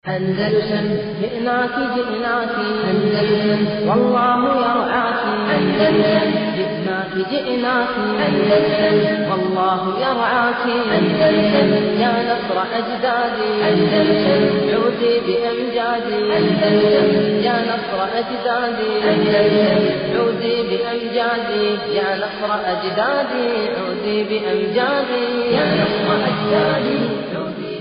أندلسن جئناك جئناك أندلسن والله يرعاك أندلسن جئناك جئناك أندلسن والله يرعاك أندلسن يا نصر أجدادي أندلسن عودي بأمجادي أندلسن يا نصر أجدادي أندلسن عودي بأمجادي يا نصر أجدادي عودي بأمجادي يا نصر أجدادي عودي بأمجادي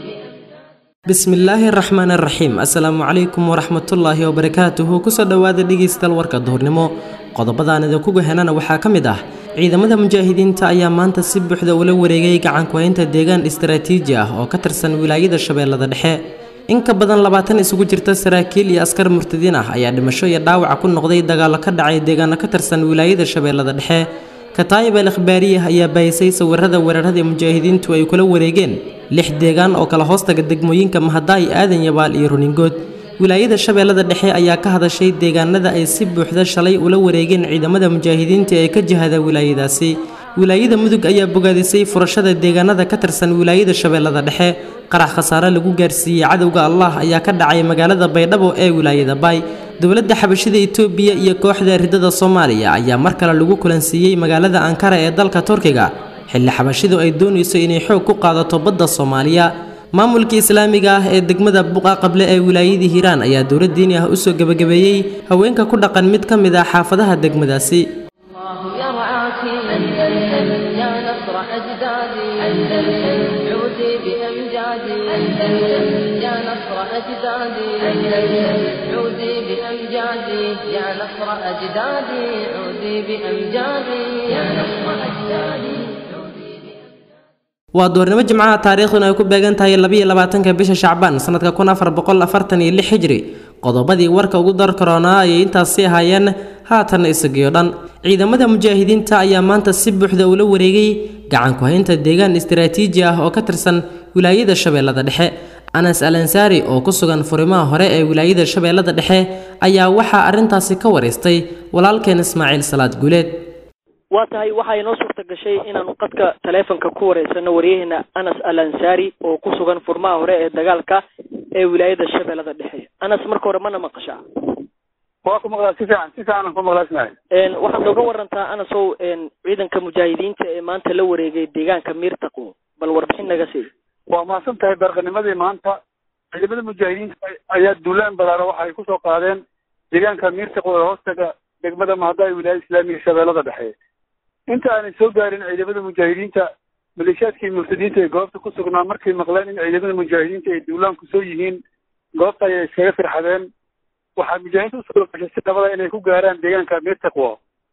bismillaahi araxmaan araxiim assalaamu calaykum waraxmatullaahi wabarakaatuhu kusoo dhowaada dhegeystayaal warka duhurnimo qodobadaan idinkugu henana waxaa ka mid ah ciidamada mujaahidiinta ayaa maanta si buuxda ula wareegay gacankuhaynta deegaan istaraatiiji ah oo ka tirsan wilaayada shabeellada dhexe in ka badan labaatan isugu jirta saraakiil iyo askar murtadiin ah ayaa dhimasho iyo dhaawaca ku noqday dagaallo ka dhacay deegaano ka tirsan wilaayada shabeellada dhexe kataayib al ikhbaariyah ayaa bahisay sawirada weerarada mujaahidiintu ay kula wareegeen lix deegaan oo kala hoostaga degmooyinka mahadaay aadan yabaal iyo runingood wilaayada shabeellada dhexe ayaa ka hadashay deegaanada ay si buuxda shalay ula wareegeen ciidamada mujaahidiinta ee ka jihada wilaayadaasi wilaayada mudug ayaa bogaadisay furashada deegaanada ka tirsan wilaayada shabeellada dhexe qarax khasaare lagu gaarsiiyey cadowga allah ayaa ka dhacay magaalada baydhabo ee wilaayada baay dowladda xabashida itoobiya iyo kooxda ridada soomaaliya ayaa mar kale lagu kulansiiyey magaalada ankara ee dalka turkiga xilli xabashidu ay doonayso inay xoog ku qaadato badda soomaaliya maamulka islaamiga ah ee degmada buqa qable ee wilaayadii hiiraan ayaa dowlad diini ah usoo gebagabeeyey haweenka ku dhaqan mid ka mid ah xaafadaha degmadaasi الله يرعاك أندلسن يا نصر أجدادي أندلسن عودي بأمجادي أندلسن يا نصر أجدادي أندلسن عودي بأمجادي يا نصر أجدادي عودي بأمجادي يا نصر أجدادي عودي بأمجادي waa doornimo jimcaha taariikhduna ay ku beegan tahay labiyo labaatanka bisha shacbaan sanadka kun afar boqol afartan iyo lix hijri qodobadii warka ugu dar karoonaa ayay intaasi ahaayeen haatan isagiyo dhan ciidamada mujaahidiinta ayaa maanta si buuxda ula wareegay gacanku haynta deegaan istaraatiiji ah oo ka tirsan wilaayada shabeellada dhexe anas al ansaari oo ku sugan furimaha hore ee wilaayada shabeellada dhexe ayaa waxaa arrintaasi ka waraystay walaalkeen ismaaciil salaad guuleed waa tahay waxaa inoo suurta gashay inaanu qadka taleefonka ku wareysano waryaheena anas al ansaari oo ku sugan furmaha hore ee dagaalka ee wilaayada shabeellada dhexe anas marka hore mana maqashaa waa ku maqlaa si fiican si fiican aan ku maqlaa ismail Een, waxaad nooga warantaa anasow een, ciidanka mujaahidiinta ee maanta la wareegay deegaanka miirtaqo bal warbixin naga sii waa mahadsan tahay barqanimadii maanta ciidamada mujaahidiinta ayaa duulaan balaaro waxa ay kusoo qaadeen deegaanka miirtaqo ee hoostaga degmada mahadaay wilaayada islaamiga shabeellada dhexe inta aanay soo gaarin ciidamada mujaahidiinta maleeshiyaadkii murtadiinta ee goobta ku sugnaa markay maqleen in ciidamada mujaahidiinta ay duulaanku soo yihiin goobta ayay iskaga firxadeen waxaa mujaahidiinta usoo gashay si nabada inay ku gaaraan deegaanka miirtaqwo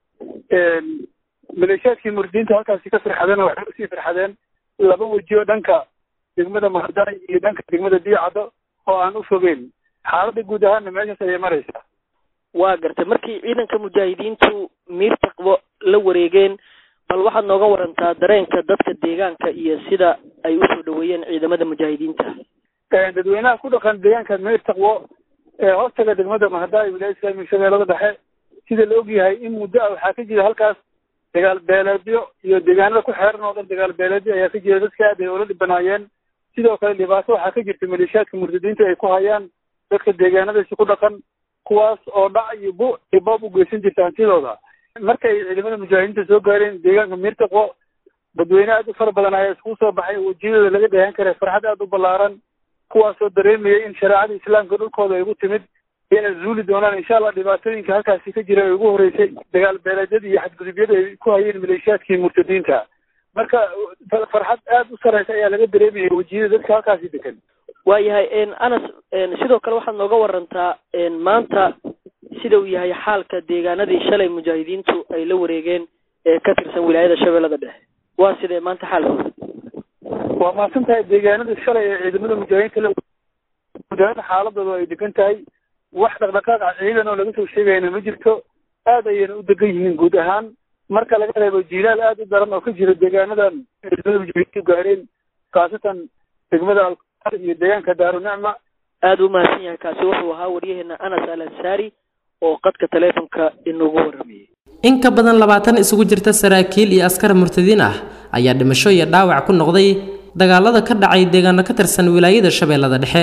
maleeshiyaadkii murtadiinta halkaasi ka firxadeen waxay usii firxadeen laba weji oo dhanka degmada mahadaay iyo dhanka degmada diicaddo oo aan u fogeyn xaaladda guud ahaanna meeshaas ayay maraysaa waa gartay markii ciidanka mujaahidiintu miirtaqbo la wareegeen bal waxaad nooga warantaa dareenka dadka deegaanka iyo sida ay usoo dhaweeyeen ciidamada mujaahidiinta dadweynaha ku dhaqan deegaanka miirtaqwo ee hoostaga degmada mahadaay wilaayada islaamiga shabeellada dhexe sida la ogyahay in muddo ah waxaa ka jira halkaas dagaal beeleedyo iyo deegaanada ku xeeran oo dhan dagaal beeleedyo ayaa ka jira dadka aad ay ula dhibanaayeen sidoo kale dhibaato waxaa ka jirta maleeshiyaadka murtadiinta ay ku hayaan dadka deegaanadaasi ku dhaqan kuwaas oo dhac iyo bu iyo boob u geysan jirta hantidooda markay ciidamada mujaahidiinta soo gaareen deegaanka miirtaqo dadweyne aad u fara badan ayaa iskugu soo baxay wejiyadooda laga dheehan karay farxad aad u ballaaran kuwaasoo dareemayay in shareecada islaamka dhulkooda ay ugu timid inay zuuli doonaan insha allah dhibaatooyinka halkaasi ka jira ay ugu horeysay dagaal beeleedyada iyo xadgudubyada ay ku hayeen maleeshiyaadkii murtadiinta marka farxad aad u sareysa ayaa laga dareemayay wejiyada dadka halkaasi degan waayahay een, anas een, sidoo kale waxaad nooga warantaa een, maanta sida uu yahay xaalka deegaanadii shalay mujaahidiintu ay la wareegeen ee ka tirsan wilaayada shabeellada dhexe waa sidee maanta xaalkooda waa mahadsan tahay deegaanada shalay ee ciidamada mujaahidiinta la mujaahidiinta xaaladooda ay degan tahay wax dhaqdhaqaaq ah ciidan oo laga soo sheegayna ma jirto aad ayayna u degan yihiin guud ahaan marka laga reebo jiilaal aad u daran oo ka jira deegaanadan ciidamada mujaahidiintu gaareen khaasatan degmada alqar iyo deegaanka daarunicma aada u mahadsan yahay kaasi wuxuu ahaa waryaheena anas al ansaari oo qadka taleefonka inagu waramayay in ka badan labaatan isugu jirta saraakiil iyo askar murtadiin ah ayaa dhimasho iyo dhaawac ku noqday dagaalada ka dhacay deegaano ka tirsan wilaayada shabeellada dhexe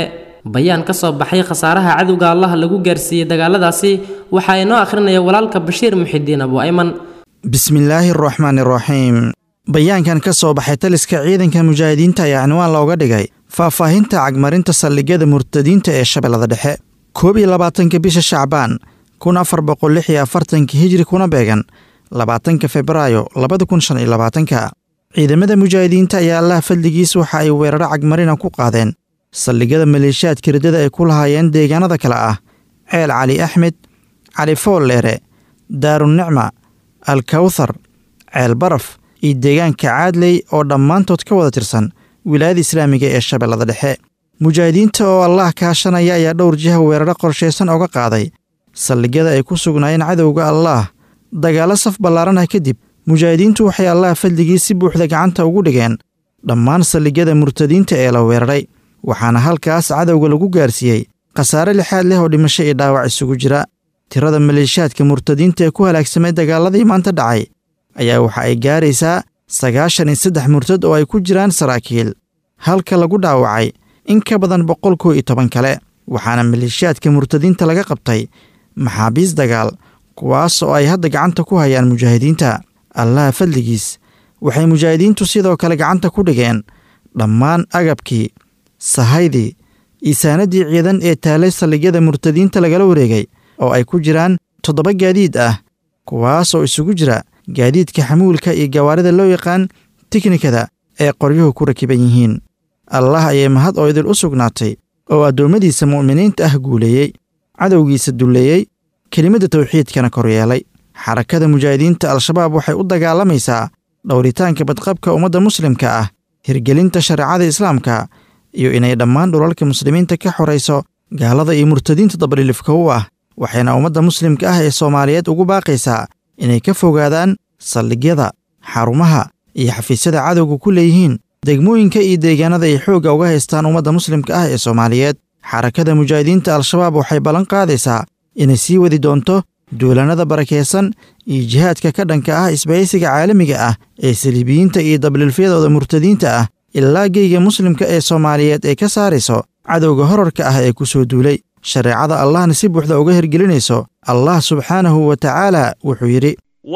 bayaan ka soo baxay khasaaraha cadowga allaha lagu gaarsiiyey dagaaladaasi waxaa inoo akhrinaya walaalka bashiir muxidiin abu ayman bismillaahi araxmaan iraxiim bayaankan ka soo baxay taliska ciidanka mujaahidiinta ayaa cinwaan looga dhigay faahfaahinta cagmarinta saldhigyada murtadiinta ee shabeellada dhexe koob iyo labaatanka bisha shacbaan kun afar boqol lix iyo afartanka hijri kuna beegan labaatanka febraayo labada kun shan iyo labaatanka ciidamada mujaahidiinta ayaa allaha fadligiis waxa ay weeraro cagmarina ku qaadeen saldhigyada maleeshiyaadka riddada ay ku lahaayeen deegaanada kale ah ceel cali axmed cali foolleere daarunicma alkawthar ceel baraf iyo deegaanka caadley oo dhammaantood ka wada tirsan wilaayada islaamiga ee shabeellada dhexe mujaahidiinta oo allah kaashanaya ayaa dhowr jiha weeraro qorshaysan oga qaaday saldhigyada ay ku sugnaayeen cadowga allaah dagaallo saf ballaaran ah kadib mujaahidiintu waxay allaha fadligii si buuxda gacanta ugu dhigeen dhammaan saldhigyada murtadiinta ee la weeraray waxaana halkaas cadowga lagu gaarsiiyey khasaare lixaad leh oo dhimasho iyo dhaawac isugu jira tirada maleeshiyaadka murtadiinta ee ku halaagsamay dagaaladii maanta dhacay ayaa waxa ay gaaraysaa sagaashan iyo saddex murtad oo ay ku jiraan saraakiil halka lagu dhaawacay in ka badan boqol kow iyo toban kale waxaana maleeshiyaadka murtadiinta laga qabtay maxaabiis dagaal kuwaas oo ay hadda gacanta ku hayaan mujaahidiinta allaha fadligiis waxay mujaahidiintu sidoo kale gacanta ku dhigeen dhammaan agabkii sahaydii isaanadii ciidan ee taalay saldhigyada murtadiinta lagala wareegay oo ay ku jiraan toddoba gaadiid ah kuwaas oo isugu jira gaadiidka xamuulka iyo gawaarida loo yaqaan tiknikada ee qoryuhu ku rakiban yihiin allah ayay mahad oo idil u sugnaatay oo addoommadiisa mu'miniinta ah guuleeyey cadowgiisa dulleeyey kelimadda tawxiidkana koryeelay xarakada mujaahidiinta al-shabaab waxay u dagaalamaysaa dhowritaanka badqabka ummadda muslimka ah hirgelinta shareecada islaamka iyo inay dhammaan dhulalka muslimiinta ka xorayso gaalada iyo murtadiinta dabdhilifka u ah waxayna ummadda muslimka ah ee soomaaliyeed ugu baaqaysaa inay ka fogaadaan saldhigyada xarumaha iyo xafiisyada cadowga ku leeyihiin degmooyinka iyo deegaanada ay xoogga uga haystaan ummadda muslimka ah ee soomaaliyeed xarakada mujaahidiinta al-shabaab waxay ballan qaadaysaa inay sii wadi doonto duulanada barakaysan iyo jihaadka ka dhanka ah isbahaysiga caalamiga ah ee saliibiyiinta iyo dablilfyadooda murtadiinta ah ilaa geyga muslimka ee soomaaliyeed ay ka saarayso cadowga horarka ah ee ku soo duulay shareecada allahna si buuxda uga hirgelinayso allah subxaanahu wa tacaala wuxuu yidhi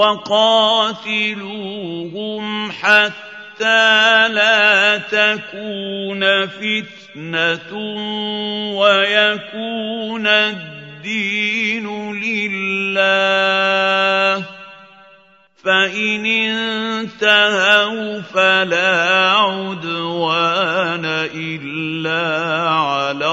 وقاتلوهم حتى لا تكون فتنة ويكون الدين لله فإن انتهوا فلا عدوان إلا على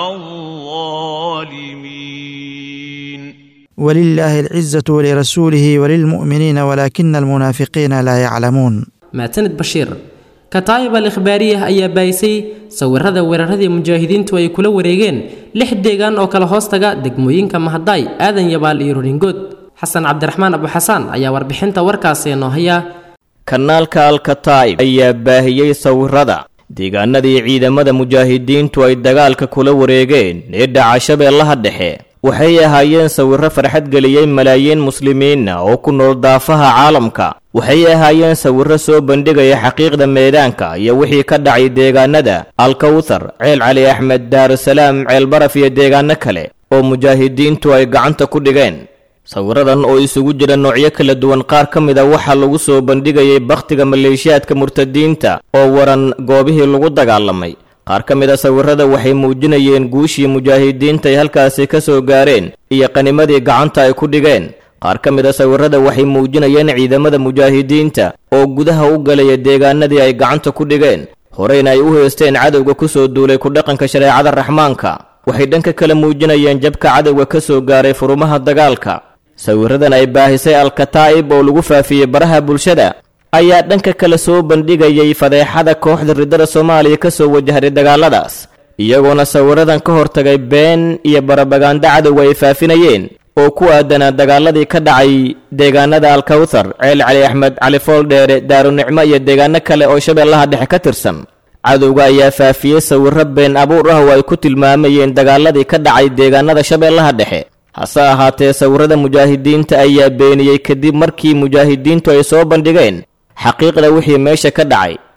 الظالمين ولله العزة ولرسوله وللمؤمنين ولكن المنافقين لا يعلمون maatanid bashiir kataa'ib al ikhbaariyah ayaa baayisay sawirada weeraradii mujaahidiintu ay kula wareegeen lix deegaan oo kala hoostaga degmooyinka mahadaay aadan yabaal iyo ruringood xasan cabdiraxmaan abuxasaan ayaa warbixinta warkaasi noo haya kanaalka alkataa'ib ayaa baahiyey sawirada deegaanadii ciidamada mujaahidiintu ay dagaalka kula wareegeen ee dhaca shabeellaha dhexe waxay ahaayeen sawirro farxad geliyey malaayiin muslimiina oo ku nool daafaha caalamka waxay ahaayeen sawirro soo bandhigaya xaqiiqda meedaanka iyo wixii ka dhacay deegaanada alkawthar ceel cali axmed daarusalaam ceel baraf iyo deegaano kale oo mujaahidiintu ay gacanta ku dhigeen sawiradan oo isugu jira noocyo kala duwan qaar ka mid a waxaa lagu soo bandhigayay bakhtiga maleeshiyaadka murtadiinta oo waran goobihii lagu dagaalamay qaar ka mid a sawirada waxay muujinayeen guushii mujaahidiinta ay halkaasi ka soo gaareen iyo qanimadii gacanta ay ku dhigeen qaar ka mid a sawirada waxay muujinayeen ciidamada mujaahidiinta oo gudaha u galaya deegaanadii ay gacanta ku dhigeen horeyna ay u heysteen cadowga ku soo duulay ku dhaqanka shareecada raxmaanka waxay dhanka kale muujinayeen jabka cadowga ka soo gaaray furumaha dagaalka sawiradan ay baahisay al-kataa'ib oo lagu faafiyey baraha bulshada ayaa dhanka kale soo bandhigayay fadeexada kooxda riddada soomaaliya ka soo wajahday dagaaladaas iyagoona sawiradan ka hortagay been iyo barabaganda cadowga ay faafinayeen oo ku aadanaa dagaaladii ka dhacay deegaanada alkawthar ceel cali axmed cali fooldheere daarunicmo iyo deegaano kale oo shabeellaha dhexe ka tirsan cadowga ayaa faafiyey sawirro been abuur ah oo ay ku tilmaamayeen dagaaladii ka dhacay deegaanada shabeellaha dhexe hase ahaatee sawirada mujaahidiinta ayaa beeniyey kadib markii mujaahidiintu ay soo bandhigeen xaqiiqda wixii meesha ka dhacay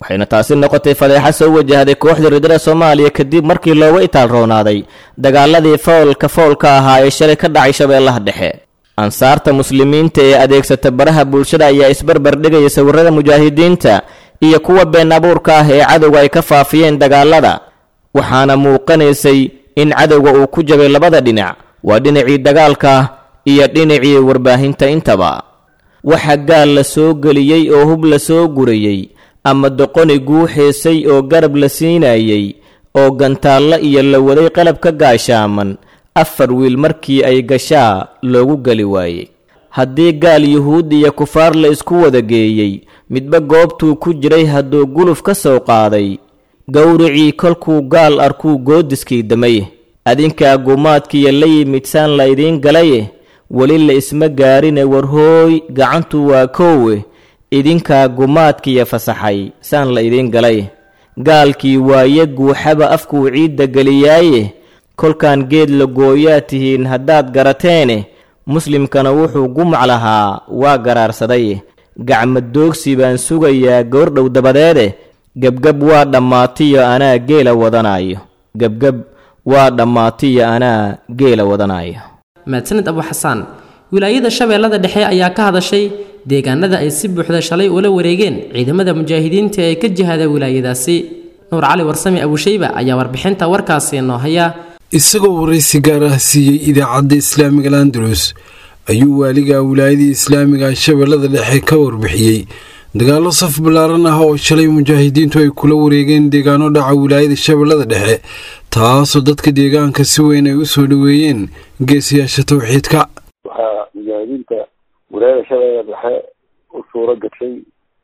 waxayna taasi noqotay fadeexa soo wajahday kooxda ridada soomaaliya kadib markii looga itaal roonaaday dagaaladii foolka foolka ahaa ee shalay ka dhacay shabeellaha dhexe ansaarta muslimiinta ee adeegsata baraha bulshada ayaa isbarbar dhigaya sawirrada mujaahidiinta iyo kuwa been abuurka ah ee cadowga ay ka faafiyeen dagaalada waxaana muuqanaysay in cadowga uu ku jabay labada dhinac waa dhinacii dagaalka iyo dhinacii warbaahinta intaba waxa gaal la soo geliyey oo hub la soo gurayey ama doqoni guuxeysay oo garab la siinayey oo gantaallo iyo la waday qalab ka gaashaaman afar wiil markii ay gashaa loogu geli waayey haddii gaal yuhuud iyo kufaar la isku wada geeyey midba goobtuu ku jiray hadduu guluf ka soo qaaday gowricii kolkuu gaal arkuu goodiskii damay adinkaa gumaadkiiyo la yimid saan la idiin galaye weli la isma gaarine warhooy gacantu waa koowe idinkaa gumaadkiiyo fasaxay saan la idiin galay gaalkii waaye guuxaba afkuu ciidda geliyaaye kolkaan geed la gooyaa tihiin haddaad garateene muslimkana wuxuu gumac lahaa waa garaarsaday gacma doogsi baan sugayaa goordhow dabadeede gebgeb waa dhammaatiyo anaa geela wadanaayo gebgeb waa dhammaatiyo anaa geela wadanaayo mahadsaned abu xasaan wilaayada shabeellada dhexe ayaa ka hadashay deegaanada ay si buuxda shalay ula wareegeen ciidamada mujaahidiinta ee ka jihada wilaayadaasi nuur cali warsame abushayba ayaa warbixinta warkaasi noo haya isagoo waraysi gaar ah siiyey idaacadda islaamiga landalus ayuu waaliga wilaayadii islaamiga shabeellada dhexe ka warbixiyey dagaallo saf ballaaran ah oo shalay mujaahidiintu ay kula wareegeen deegaano dhaca wilaayada shabeellada dhexe taasoo dadka deegaanka si weyn ay u soo dhoweeyeen geesiyaasha tawxiidka waxaa mujaahidiinta wilaayada shabeellada dhexe u suuro gashay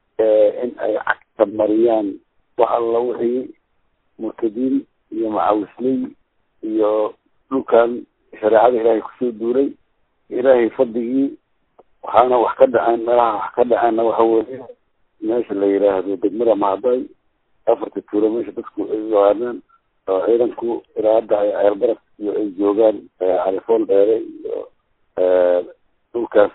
in ay cagta mariyaan wax alla wixii murtadiin iyo macawisley iyo dhulkan shareecada ilaahay kusoo duulay ilaahay fadligii waxaana wax ka dhaceen meelaha wax ka dhaceenna waxa weeye meesha la yidhaahdo degmada maaday afarta tuulo meesha dadku ay yaqaanaan oo ciidanku ilaa hadda ay ceelbaraf iyo ay joogaan califool dheere iyo dhulkaas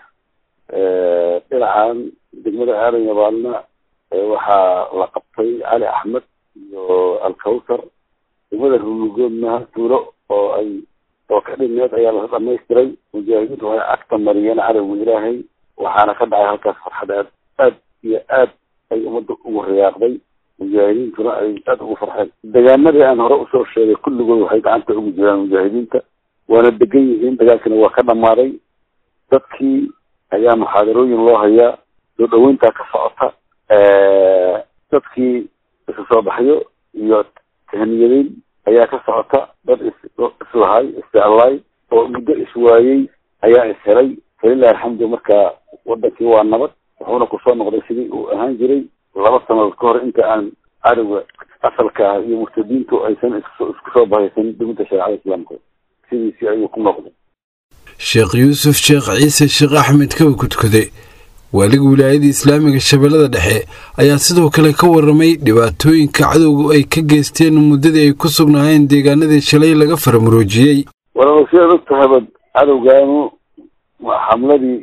dhinacan degmada aadan yabaalna waxaa la qabtay cali axmed iyo alkawsar degmada rulugoodna tuulo oo ay oo ka dhineed ayaa la dhamaystiray mujaahidiintu waxay cagta mariyeen cadowga ilaahay waxaana ka dhacay halkaas farxad aad aad iyo aad ay ummadda ugu riyaaqday mujaahidiintuna ay aad ugu farxeen deegaanadii aan hore usoo sheegay kulligood waxay gacanta ugu jiraan mujaahidiinta waana degan yihiin dagaalkina waa ka dhammaaday dadkii ayaa muxaadarooyin loo hayaa soo dhaweyntaa ka socota dadkii isu soo baxyo iyo tahniyadeyn ayaa ka socota dad islahay isjeclaay oo muddo iswaayey ayaa ishelay falilahi alxamdu marka wadankii waa nabad wuxuuna kusoo noqday sidii uu ahaan jiray laba sanadood ka hor inta aan cadowga asalka ah iyo murtadiintu aysan isku soo bahaysan duminta shareecada islaamka sidiisii ayuu ku noqday sheekh yuusuf sheekh ciise sheekh axmed kawa kudkude waaliga wilaayada islaamiga shabeellada dhexe ayaa sidoo kale ka waramay dhibaatooyinka cadowga ay ka geysteen muddadii ay ku sugnaayeen deegaanadii shalay laga faramuroojiyey walaal sidaad og tahaba cadowgaanu xamladii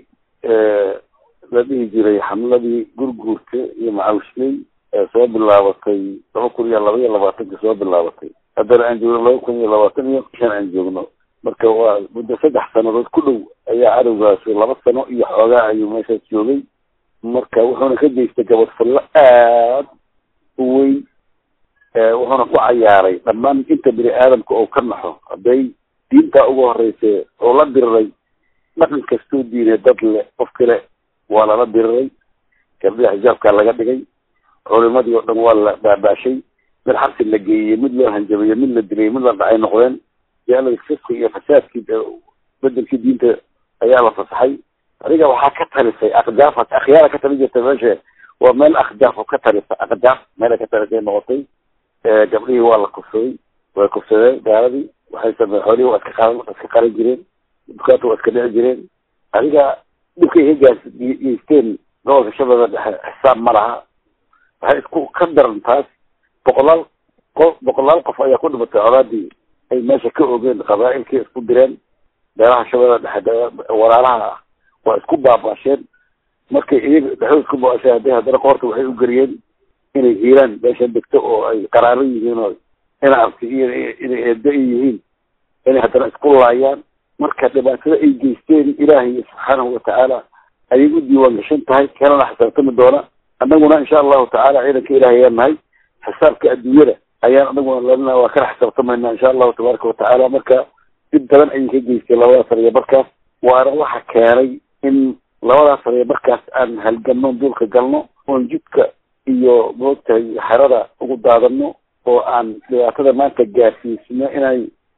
la dhihi jiray xamladii gurguurta iyo macawishley ee soo bilaabatay laba kun iyo laba iyo labaatanka soo bilaabatay haddana aan joogno laba kun iyo labaatan iyo shan aan joogno marka waa muddo saddex sanadood ku dhow ayaa cadowgaasi laba sano iyo xoogaa ayuu meeshaas joogay marka wuxuuna ka geystay gabadfallo aad u weyn wuxuuna ku cayaaray dhammaan inta bini aadamka oo ka naxo hadday diintaa ugu horeysa oo la diriray dhaqan kastuu diinay dad le qof kale waa lala diriray gabdhaha xijaabkaa laga dhigay culimadii oo dhan waa la baabaashay mid xabsi la geeyey mid loo hanjabeeyey mid la dilay mid la dhacay noqdeen jaalada fiski iyo fasaadkii bedelkii diinta ayaa la fasaxay adiga waxaa ka talisay akdaaf akhyaara ka tali jirta meesha waa meel akdaaf oo ka talisa akdaaf meela ka talisay noqotay gabdhihii waa la kufsaday way kufsadeen gaaladii waxay sameen xoolihii waa iska qaran iska qaran jireen dukaanta waa iska dhici jireen adiga dhibkay ka gaas geysteen gobolka shabeella dhexe xisaab ma laha waxay isku ka daran taas boqolaal qof boqolaal qof ayaa ku dhimatay colaadii ay meesha ka ogeen qabaa'ilkii isku direen beelaha shabeella dhexe walaalaha ah waa isku baabaasheen markay iyaga dhexdood isku baabaasheen hadday haddana qoorta waxay u geliyeen inay hiiraan meesha degto oo ay qaraaro yihiin oo ina abti iyo inay eedo ay yihiin inay haddana isku laayaan marka dhibaatada ay geysteen ilaahay subxaanahu watacaala ayay u diiwaan gashan tahay kanana xisaabtami doona annaguna insha allahu tacaala ciidanka ilaahay ayaan nahay xisaabka adduunyada ayaan anaguna lena waa kana xisaabtamayna insha allahu tabaaraka watacaala marka dib badan ayay ka geystay labadaas sariya barkaas waana waxa keenay in labadaas sariya barkaas aan halganno duulka galno oon jidka iyo moogtahay xerada ugu daadano oo aan dhibaatada maanta gaarsiisno inay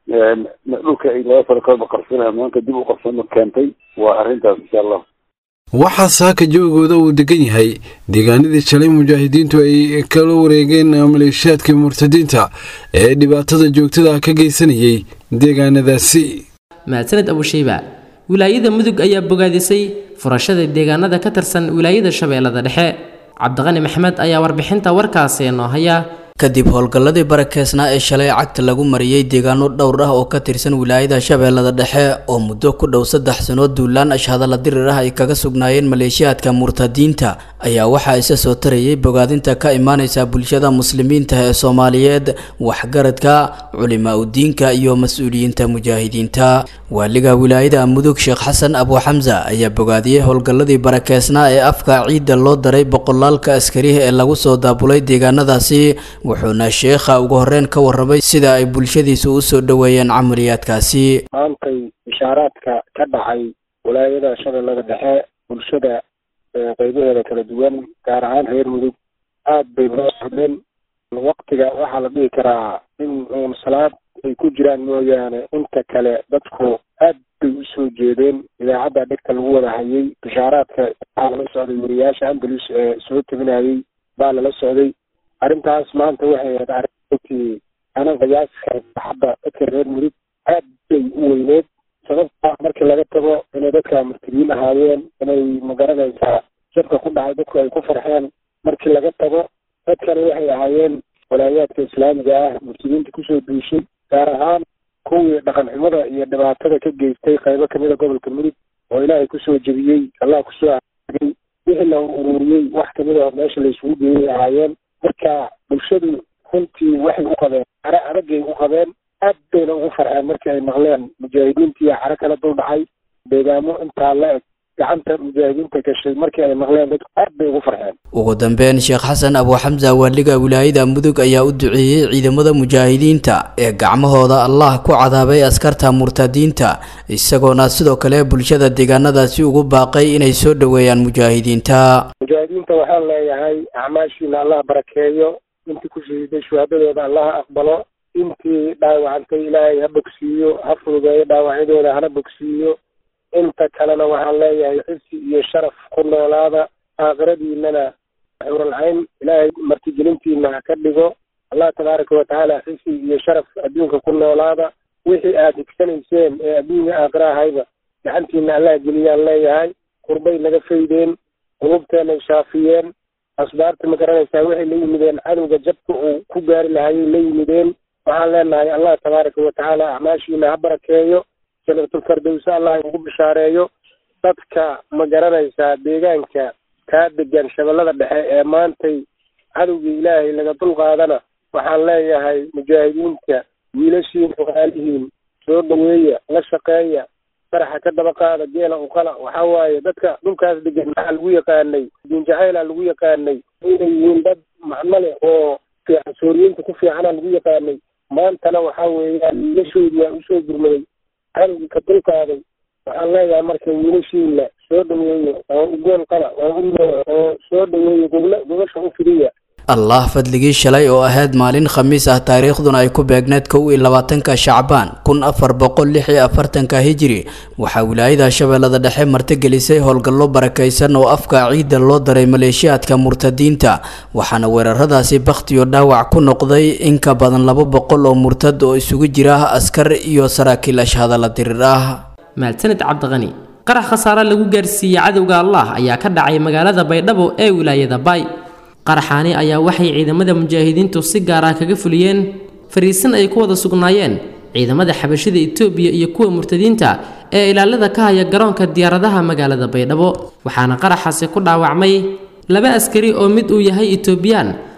dhulka ay laba sano kalba qabsanayaan maanta dib u qabsano keentay waa arrintaas insha allah waxaa saaka joogooda uu degan yahay deegaanadii shalay mujaahidiintu ay kala wareegeen maleeshiyaadka murtadiinta ee dhibaatada joogtada ka geysanayay deegaanadaasi mahadsaned abushayba wilaayada mudug ayaa bogaadisay furashada deegaanada ka tirsan wilaayada shabeellada dhexe cabdiqani maxmed ayaa warbixinta warkaasi noo haya kadib howlgalladii barakeysnaa ee shalay cagta lagu mariyey deegaano dhowr ah oo ka tirsan wilaayada shabeellada dhexe oo muddo ku dhow saddex sanood duulaan ashhadalla dirir ah ay kaga sugnaayeen maleeshiyaadka murtadiinta ayaa waxaa isa soo tarayay bogaadinta ka imaaneysa bulshada muslimiinta ee soomaaliyeed waxgaradka culimaa udiinka iyo mas-uuliyiinta mujaahidiinta waaliga wilaayada mudug sheekh xasan abu xamsa ayaa bogaadiyey howlgalladii barakeysnaa ee afka ciidda loo daray boqolaalka askariha ee lagu soo daabulay deegaanadaasi wuxuuna sheekha ugu horreyn ka warramay sida ay bulshadiisu u soo dhoweeyeen camaliyaadkaasi maantay bishaaraadka ka dhacay walaayada shabeellada dhexe bulshada qeybaheeda kala duwan gaar ahaan reer mudug aad bay loo socdeen waktiga waxaa la dhihi karaa in uun salaad ay ku jiraan mooyaane inta kale dadku aad bay u soo jeedeen idaacadda dhegta lagu wada hayay bishaaraadka waxaa lala socday wariyaasha andalus ee soo tabinayay baa lala socday arrintaas maanta waxay ahayd arrintii anan qiyaaska hadda dadka reer mudug aad bay u weyneed sababta markii laga tago inay dadka murtadiin ahaayeen inay magaranaysaa jabka ku dhacay dadku ay ku farxeen markii laga tago dadkana waxay ahaayeen walaayaadka islaamiga ah murtadiinta kusoo duushay gaar ahaan kuwii dhaqan xumada iyo dhibaatada ka geystay qaybo kamida gobolka mudug oo ilaahay kusoo jebiyey allah kusoo aagay wixii la ururiyey wax kamida meesha la isugu geeyay ahaayeen marka bulshadu runtii waxay u qabeen care adagay u qabeen aad bayna ugu farxeen markii ay maqleen mujaahidiintii care kala dul dhacay deegaamo intaa la eg gacanta mujaahidiinta gashay markii ay maqleen dadku aad bay ugu farxeen ugu dambeyn sheekh xasan abu xamsa waaliga wilaayada mudug ayaa u duceeyey ciidamada mujaahidiinta ee gacmahooda allah ku cadaabay askarta murtadiinta isagoona sidoo kale bulshada deegaanadaasi ugu baaqay inay soo dhoweeyaan mujaahidiinta mujaahidiinta waxaan leeyahay acmaashiina allah barakeeyo intii ku shahiiday shuhaadadooda allah aqbalo intii dhaawacantay ilaahay ha bogsiiyo ha fududeeyo dhaawacyadooda hana bogsiiyo inta kalena waxaan leeyahay xifsi iyo sharaf ku noolaada aakhiradiinana xuralcayn ilaahay martigelintiina ha ka dhigo allah tabaaraka watacaala xifsi iyo sharaf adduunka ku noolaada wixii aad higsanayseen ee adduunka aakhira ahayba gacantiina allah geliyaan leeyahay qurbay naga faydeen qulubteenay shaafiyeen asbaarta ma garanaysaa waxay la yimideen cadowga jabka uu ku gaari lahayay la yimideen waxaan leenahay allah tabaaraka watacaala acmaashiina ha barakeeyo janatulfardowse allah ugu bishaareeyo dadka ma garanaysaa deegaanka kaa degan shabeellada dhexe ee maantay cadowgii ilaahay laga dulqaadana waxaan leeyahay mujaahidiinta wiilashiin walaalihiin soo dhaweeya la shaqeeya faraxa ka daba qaada geela uqala waxaa waaye dadka dhulkaas degan maxaa lagu yaqaanay diin jacayla lagu yaqaanay inay yihiin dad macno leh oo fiican sooriyiinta ku fiicana lagu yaqaanay maantana waxaa weeyaan wiilashoodii waa usoo gurmaday cadowgii ka dulqaaday waxaan leeyahay marka wiilashiina soo dhaweeyo oo u gool qala oo u oo soo dhaweeyo gobla gobasha u fidiya allah fadligii shalay oo ahayd maalin khamiis ah taariikhduna ay ku beegneed kow iyo labaatanka shacbaan kun afar boqol lix iyo afartanka hijiri waxaa wilaayada shabeellada dhexe martigelisay howlgallo barakaysan oo afka ciidda loo daray maleeshiyaadka murtadiinta waxaana weeraradaasi bakhtiyo dhaawac ku noqday in ka badan laba boqol oo murtad oo isugu jira askar iyo saraakiil ashhadalla dirir ah mahadsanid cabdiqani qarax khasaare lagu gaarsiiyey cadowga allah ayaa ka dhacay magaalada baydhabo ee wilaayada baay qaraxaani ayaa waxay ciidamada mujaahidiintu si gaar ah kaga fuliyeen fariisin ay ku wada sugnaayeen ciidamada xabashida itoobiya iyo kuwa murtadiinta ee ilaalada ka haya garoonka diyaaradaha magaalada baydhabo waxaana qaraxaasi ku dhaawacmay laba askari oo mid uu yahay itoobiyaan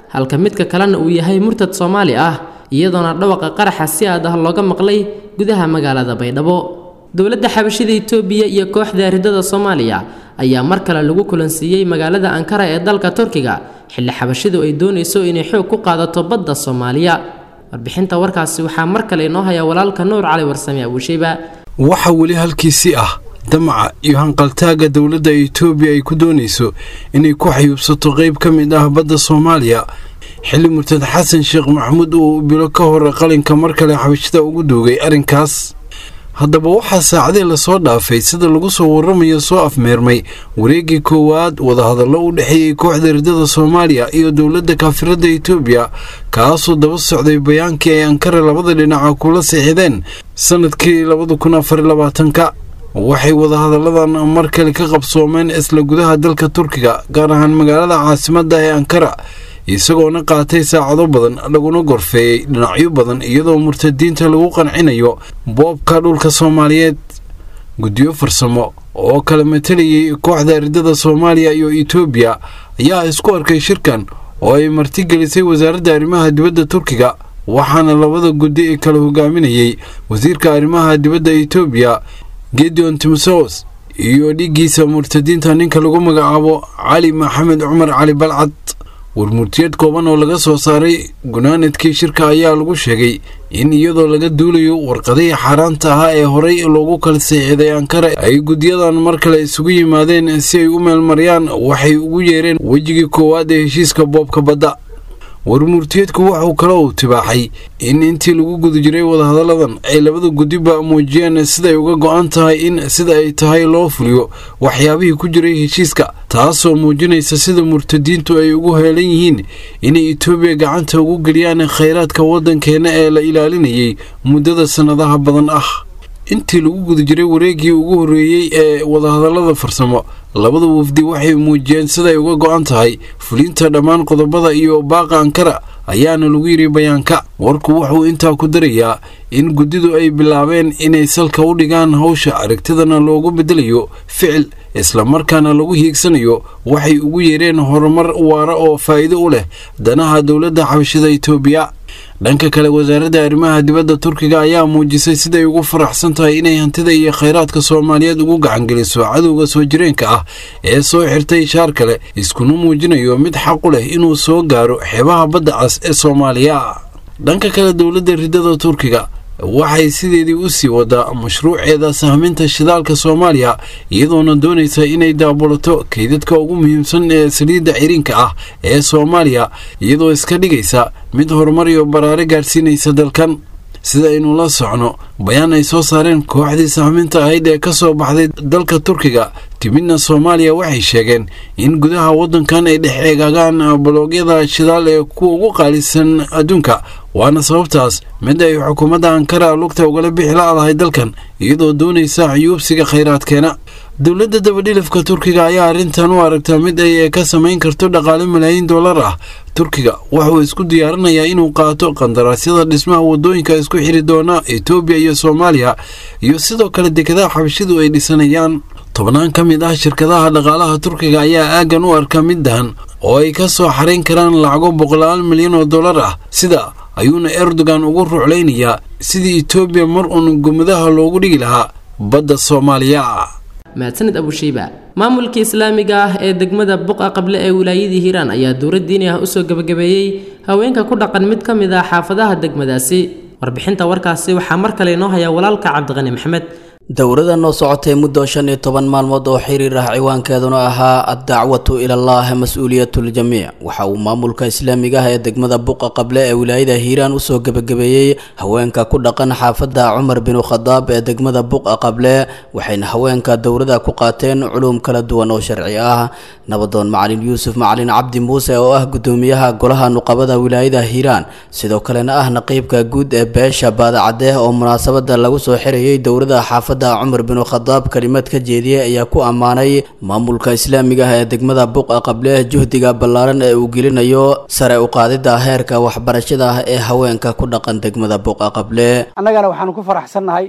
halka midka kalena uu yahay murtad soomaali ah iyadoona dhawaqa qaraxa si aad ah looga maqlay gudaha magaalada baydhabo dowladda xabashida itoobiya iyo kooxda ridada soomaaliya ayaa mar kale lagu kulansiiyey magaalada ankara ee dalka turkiga xilli xabashidu ay doonayso inay xoog ku qaadato badda soomaaliya warbixinta warkaasi waxaa mar kale inoo haya walaalka nuur cali warsame abuusheyba waxaa weli halkiisii ah damaca iyo hanqaltaagga dowladda itoobiya ay ku doonayso inay ku xayuubsato qayb ka mid ah badda soomaaliya xilli murtad xasan sheekh maxamuud uu bilo ka hor qalinka mar kale xabashida ugu duugay arrinkaas haddaba waxaa saacadii lasoo dhaafay sida lagu soo warramayo soo afmeermay wareeggii koowaad wadahadallo u dhexeeyey kooxda ridada soomaaliya iyo dowladda kaafiradda itoobiya kaasoo daba socday bayaankii ay ankara labada dhinaca kula siixideen sannadkii labada kun afar labaatanka waxay wadahadalladan mar kale ka qabsoomeen isla gudaha dalka turkiga gaar ahaan magaalada caasimadda ee ankara isagoona qaatay saacado badan laguna gorfeeyey dhinacyo badan iyadoo murtadiinta lagu qancinayo boobka dhulka soomaaliyeed guddiyo farsamo oo kala matalayay kooxda ridada soomaaliya iyo itoobiya ayaa isku arkay shirkan oo ay martigelisay wasaaradda arrimaha dibadda turkiga waxaana labada guddi ee kala hogaaminayey wasiirka arrimaha dibadda itoobiya gedeon timsos iyo dhiggiisa murtadiinta ninka lagu magacaabo cali maxamed cumar cali balcad warmurtiyeed kooban oo laga soo saaray gunaanadkii shirka ayaa lagu sheegay in iyadoo laga duulayo warqadihii xaaraanta ahaa ee horey loogu kala seexiday ankara ay guddiyadan mar kale isugu yimaadeen si ay u meelmariyaan waxay ugu yeereen wejigii koowaad ee heshiiska boobka badda warmurtiyeedku wuxuu kale uu tibaaxay in intii lagu guda jiray wadahadalladan ay labada guddiba muujiyeen siday uga go-an tahay in sida ay tahay loo fuliyo waxyaabihii ku jiray heshiiska taasoo muujinaysa sida murtadiintu ay ugu heelan yihiin inay itoobiya gacanta ugu geliyaan khayraadka waddankeenna ee la ilaalinayay muddada sannadaha badan ah intii lagu guda jiray wareeggii ugu horreeyey ee wadahadallada farsamo labada wafdi waxay muujiyeen siday uga go-an tahay fulinta dhammaan qodobada iyo baaqa ankara ayaana lagu yidhi bayaanka warku wuxuu intaa ku darayaa in guddidu ay bilaabeen inay salka u dhigaan hawsha aragtidana loogu beddelayo ficil islamarkaana lagu hiigsanayo waxay ugu yeereen horumar waara oo faa'iido u leh danaha dowladda xabashida itoobiya dhanka kale wasaaradda arrimaha dibadda turkiga ayaa muujisay siday ugu faraxsan tahay inay hantida iyo khayraadka soomaaliyeed ugu gacangeliso cadowga soo jireenka ah ee soo xirtay shaar kale iskuna muujinayo mid xaq u leh inuu soo gaaro xeebaha badda cas ee soomaaliya dhanka kale dowladda ridada turkiga waxay sideedii u sii wadaa mashruuceeda sahminta shidaalka soomaaliya iyadoona doonaysa inay daabulato kaydadka ugu muhiimsan ee saliidda ciriinka ah ee soomaaliya iyadoo iska dhigaysa mid horumar iyo baraare gaadhsiinaysa dalkan sida aynu la socno bayaan ay soo saareen kooxdii sahminta ahayd ee ka soo baxday dalka turkiga timidna soomaaliya waxay sheegeen in gudaha waddankan ay dhex eegaagaan baloogyada shidaal ee kuwa ugu qaalisan adduunka waana sababtaas mid ay xukuumadda ankara lugta ugala bixi la-dahay dalkan iyadoo doonaysa cuyuubsiga khayraadkeena dowladda dabadhilifka turkiga ayaa arrintan u aragtaa mid ay ka samayn karto dhaqaale malaayiin dollar ah turkiga wuxuu isku diyaarinayaa inuu qaato qandaraasyada dhismaha wadooyinka isku xiri doona etoobiya iyo soomaaliya iyo sidoo kale dekadaha xabashidu ay dhisanayaan tobnaan ka mid ah shirkadaha dhaqaalaha turkiga ayaa aaggan u arka mid dahan oo ay ka soo xarayn karaan lacago boqolaal milyan oo dollar ah sida ayuuna erdogan ugu ruclaynayaa sidii etoobiya mar uun gumadaha loogu dhigi lahaa badda soomaaliya mahadsanid abusheyba maamulka islaamiga ah ee degmada buqa qable ee wilaayadii hiiraan ayaa dowlad diini ah usoo gebagabeeyey haweenka ku dhaqan mid ka mid ah xaafadaha degmadaasi warbixinta warkaasi waxaa mar kale inoo haya walaalka cabdiqani maxamed dowladda noo socotay muddo shan iyo toban maalmood oo xiriir ah ciwaankeeduna ahaa addacwatu ilallaah mas-uuliyatuljamiic waxa uu maamulka islaamiga ah ee degmada buqa qable ee wilaayada hiiraan usoo gebagabeeyey haweenka ku dhaqan xaafadda cumar binu khadaab ee degmada buqa qable waxayna haweenka dowladda ku qaateen culuum kala duwan oo sharci ah nabadoon macalin yuusuf macalin cabdi muuse oo ah gudoomiyaha golaha nuqabada wilaayada hiiraan sidoo kalena ah naqiibka guud ee beesha baadacadeh oo munaasabada lagu soo xirayay dowladda xaafadda cumar binu khadaab kelimad ka jeediyey ayaa ku ammaanay maamulka islaamiga ah ee degmada buqa qable juhdiga ballaaran ee uu gelinayo sare u qaadida heerka waxbarashada ah ee haweenka ku dhaqan degmada buqa qable annagana waxaanu ku faraxsannahay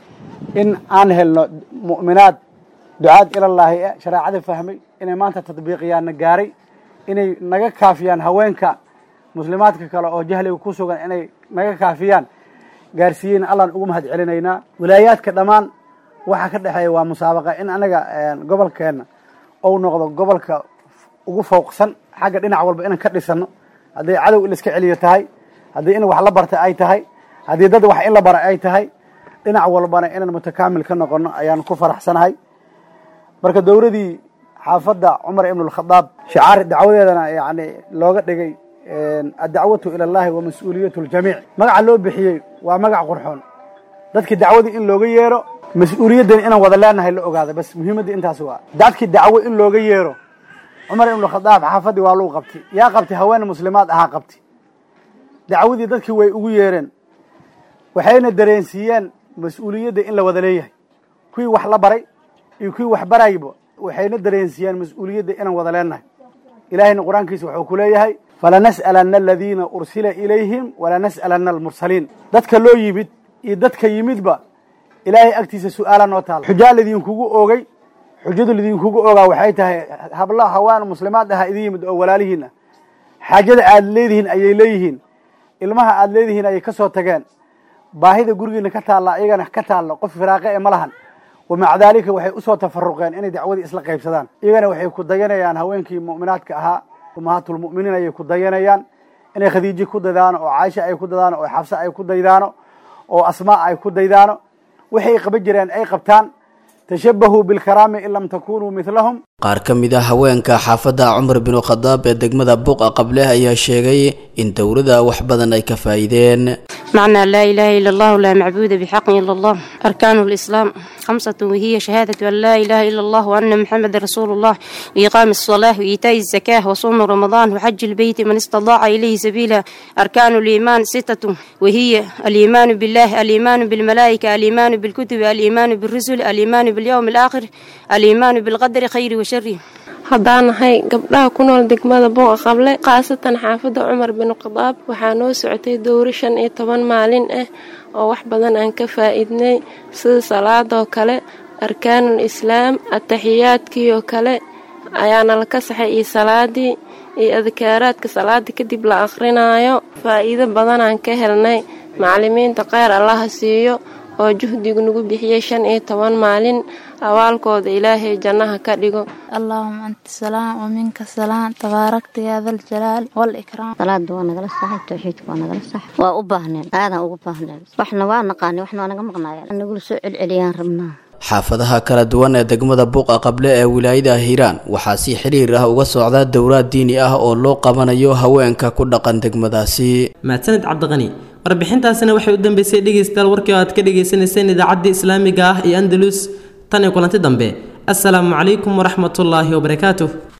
in aan helno mu'minaad ducaad ilallaahi e shareecada fahmay inay maanta tadbiiqiyaanna gaaray inay naga kaafiyaan haweenka muslimaadka kale oo jahliga ku sugan inay naga kaafiyaan gaarsiiyeen allaan ugu mahad celinaynaa wilaayaadka dhammaan waxaa ka dhexeeya waa musaabaqa in anaga gobolkeenna ou noqdo gobolka ugu fowqsan xagga dhinac walba inaan ka dhisano hadday cadow in laiska celiyo tahay haddii in wax la barta ay tahay haddii dad wax in la bara ay tahay dhinac walbana inaan mutakaamil ka noqono ayaan ku faraxsanahay marka dowladii xaafadda cumar ibn alkhadaab shicaar dacwadeedana yani looga dhigay addacwatu ila allahi wa mas-uuliyatu ljamiic magaca loo bixiyey waa magac qurxoon dadkii dacwadii in looga yeero mas-uuliyaddani inaan wada leenahay la ogaada bas muhiimadda intaas waa dadkii dacwo in looga yeero cumar ibn alkhadaab xaafaddii waa luu qabtay yaa qabtay haween muslimaad ahaa qabtay dacwadii dadkii way ugu yeereen waxayna dareensiiyeen mas-uuliyadda in la wada leeyahay kuwii wax la baray iyo kuwii wax barayba waxayna dareensiiyeen mas-uuliyadda inaan wada leenahay ilaahayna qur-aankiisa wuxuu ku leeyahay falanas'alanna aladiina ursila ilayhim walanas'alanna almursaliin dadka loo yimid iyo dadka yimidba ilaahay agtiisa su-aala noo taala xujaa lidinkugu oogay xujadu lidinkugu ogaa waxay tahay habla hawaan muslimaad aha idin yimid oo walaalihiin ah xaajada aad leedihiin ayay leeyihiin ilmaha aad leedihiin ayay ka soo tageen baahida gurigiina ka taalla iyagana ka taalla qof firaaqe ee ma lahan wamaca daalika waxay usoo tafaruqeen inay dacwadii isla qaybsadaan iyagana waxay ku dayanayaan haweenkii mu'minaadka ahaa ummahaatulmu'miniin ayay ku dayanayaan inay khadiijo ku daydaano oo caaisha ay ku daydaano oo xabse ay ku daydaano oo asmaa ay ku daydaano waxay qaban jireen ay qabtaan tashabahuu bilkaraami in lam takunuu midlahum qaar ka mid ah haweenka xaafadda cumar binu khadaab ee degmada buuqa qableh ayaa sheegay in dowladda wax badan ay ka faa'iideen معنى لا إله إلا الله لا معبود بحق إلا الله أركان الإسلام خمسة وهي شهادة أن لا إله إلا الله وأن محمد رسول الله وإقام الصلاة وإيتاء الزكاة وصوم رمضان وحج البيت من استطاع إليه سبيلا أركان الإيمان ستة وهي الإيمان بالله الإيمان بالملائكة الإيمان بالكتب الإيمان بالرسل الإيمان باليوم الآخر الإيمان بالقدر خير وشر haddaan nahay gabdhaha ku nool degmada buuqa qable khaasatan xaafadda cumar bin khadaab waxaa noo socotay dowro shan iyo toban maalin ah oo wax badan aan ka faa'iidnay sida salaadoo kale arkaanul islaam ataxiyaadkii oo kale ayaana la ka saxay iyo salaadii iyo adkaaraadka salaada kadib la akhrinayo faa'iido badanaan ka helnay macalimiinta kheyr allaha siiyo oo juhdigu nagu bixiyey shan iyo toban maalin awaalkooda ilaahay jannaha ka dhigo allahuma anta salaam wa minka salaam tabaarakta yaa dal jalaal wal ikraam salaada waa nagala saxay tawxiidka waa nagala sax waa u baahneen aadaan ugu baahneen waxna waa naqaani waxna waa naga maqnaayeen nagula soo celceliyaan rabnaa xaafadaha kala duwan ee degmada buuqa qable ee wilaayada hiiraan waxaa si xiriir ah uga socda dowlaad diini ah oo loo qabanayo haweenka ku dhaqan degmadaasi mahadsanid cabdiqani warbixintaasina waxay u dambeysay dhegaystayaal warkii oo aad ka dhagaysanayseen idaacaddii islaamiga ah iyo andalus tan iyo kulanti dambe assalaamu calaykum waraxmatullaahi wabarakaatuh